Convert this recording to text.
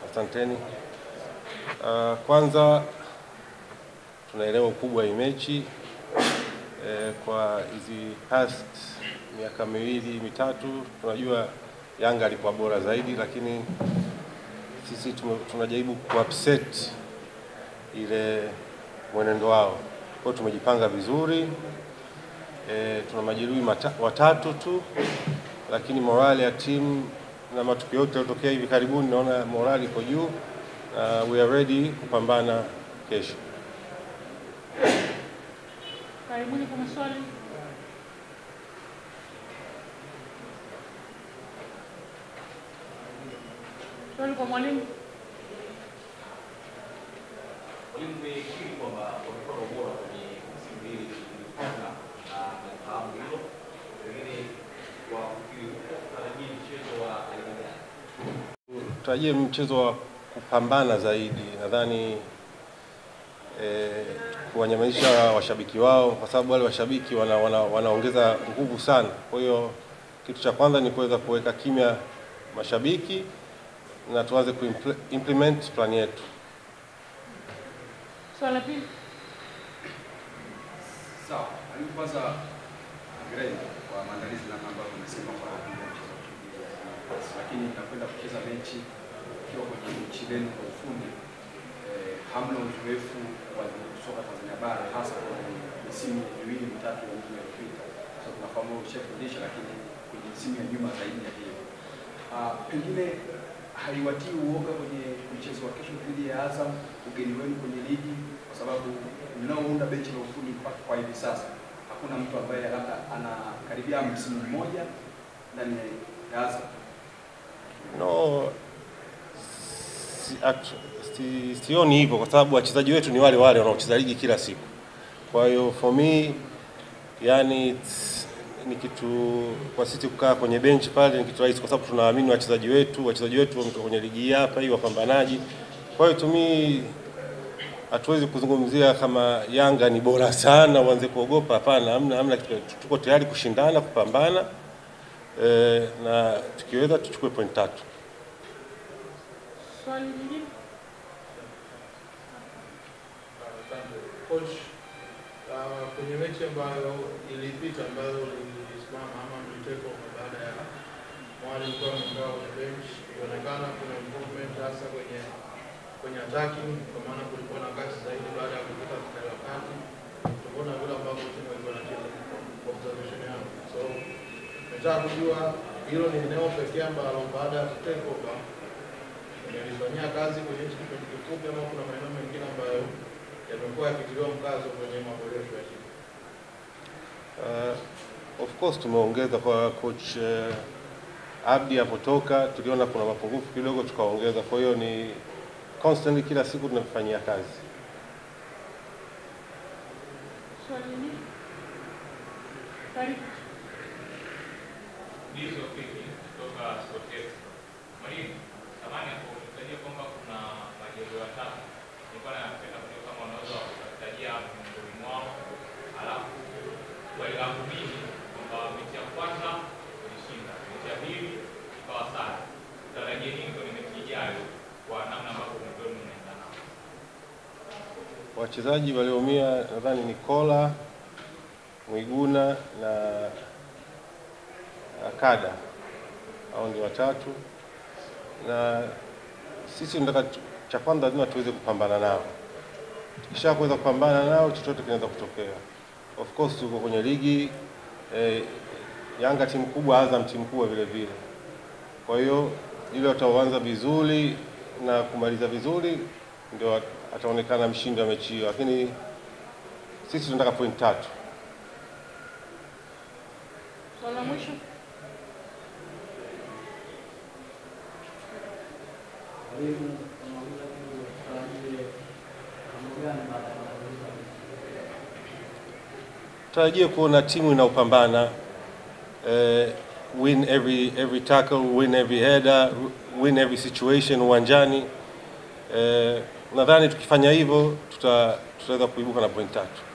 Asanteni. Uh, kwanza tunaelewa ukubwa wa hii mechi eh, kwa hizi past miaka miwili mitatu, tunajua Yanga alikuwa bora zaidi, lakini sisi tume- tunajaribu kuupset ile mwenendo wao. Kwa hiyo tumejipanga vizuri eh, tuna majeruhi mata- watatu tu, lakini morale ya timu na matukio yote yaliyotokea hivi karibuni, naona morale iko juu na we are ready kupambana kesho. Karibuni kwa maswali. Swali kwa mwalimu. Mwalimu, umekiri kwamba wamekuwa na ubora kwenye msimu mbili zilizopita na nafahamu hilo, pengine kwa kukiri huko tarajia mchezo wa aina gani? Tutarajie mchezo wa kupambana zaidi, nadhani eh, kuwanyamazisha washabiki wao, kwa sababu wale washabiki wana, wana, wanaongeza nguvu sana. Kwa hiyo kitu cha kwanza ni kuweza kuweka kimya mashabiki na tuanze kuimplement plan yetu. Swali la pili. Sawa, mwalimu, kwanza hongereni kwa maandalizi namna ambavyo umesema kwa ajili ya mchezo wa KPA, lakini nakwenda kucheza mechi ukiwa kwenye nchi lenu kwa ufundi eh, hamna uzoefu wa soka Tanzania bara hasa kwenye misimu miwili mitatu ya nyuma iliyopita. Sasa tunafahamu wewe ushafundisha, lakini kwenye misimu ya nyuma zaidi ya hiyo, Ah, pengine haiwatii uoga kwenye mchezo wa kesho dhidi ya Azam, ugeni wenu kwenye ligi, kwa sababu mnaounda benchi la ufundi mpaka kwa hivi sasa hakuna mtu ambaye labda anakaribia msimu mmoja ndani ya Azam. No, si, at- si, sioni hivyo kwa sababu wachezaji wetu ni wale wale wanaocheza ligi kila siku. Kwa hiyo for me, yani it's- ni kitu kwa sisi kukaa kwenye bench pale ni kitu rahisi, kwa sababu tunaamini wachezaji wetu, wachezaji wetu wametoka kwenye ligi hii hapa hii, wapambanaji. Kwa hiyo to me hatuwezi kuzungumzia kama Yanga ni bora sana uanze kuogopa. Hapana, hamna, hamna kitu. Tuko tayari kushindana, kupambana eh, na tukiweza tuchukue point tatu. Swali lingine. Asante. Coach, uh, kwenye mechi ambayo ilipita ambayo ilisimama ama mliteko baada ya mwalimu kuwa ameondoka kwenye bench, ilionekana kuna improvement hasa kwenye kwenye attacking, kwa maana kulikuwa na kasi zaidi baada ya kupita mstari wa kati, tofauti na vile ambavyo timu ilikuwa inacheza kwa observation yangu. So nataka kujua hilo ni eneo pekee ambalo baada ya kutake over nilifanyia kazi kwenye hichi kipindi kifupi, ama kuna maeneo mengine ambayo yamekuwa yakitiliwa mkazo kwenye maboresho ya timu? Uh, of course tumeongeza kwa coach uh, Abdi apotoka, tuliona kuna mapungufu kidogo tukaongeza. Kwa hiyo ni constantly, kila siku tunafanyia kazi. Swali lingine. Karibu. Ndizo Piki kutoka Sportex. Mwalimu, samani hapo umetajia kwamba kuna majeruhi watatu. Nilikuwa napenda kujua kama unaweza kutajia miongoni mwao, alafu swali langu mimi kwamba mechi ya kwanza ulishinda, mechi ya pili ikawa sare. Tutarajie nini kwenye mechi ijayo kwa namna ambavyo mlikuwa mnaenda nao? Wachezaji walioumia nadhani ni Kola, Mwiguna na Akada, hao ndio watatu, na sisi tunataka tu- cha kwanza lazima tuweze kupambana nao. Tukisha kuweza kupambana nao, chochote kinaweza kutokea. Of course tuko kwenye ligi eh, Yanga timu kubwa, Azam timu kubwa vile vile. Kwa hiyo ile wataanza vizuri na kumaliza vizuri, ndio ataonekana mshindi wa mechi hiyo, lakini sisi tunataka point tatu. Swali la mwisho. Tarajie kuona timu inaopambana eh, win every every tackle, win every header, win every situation uwanjani. Eh, nadhani tukifanya hivyo tuta tutaweza kuibuka na point tatu.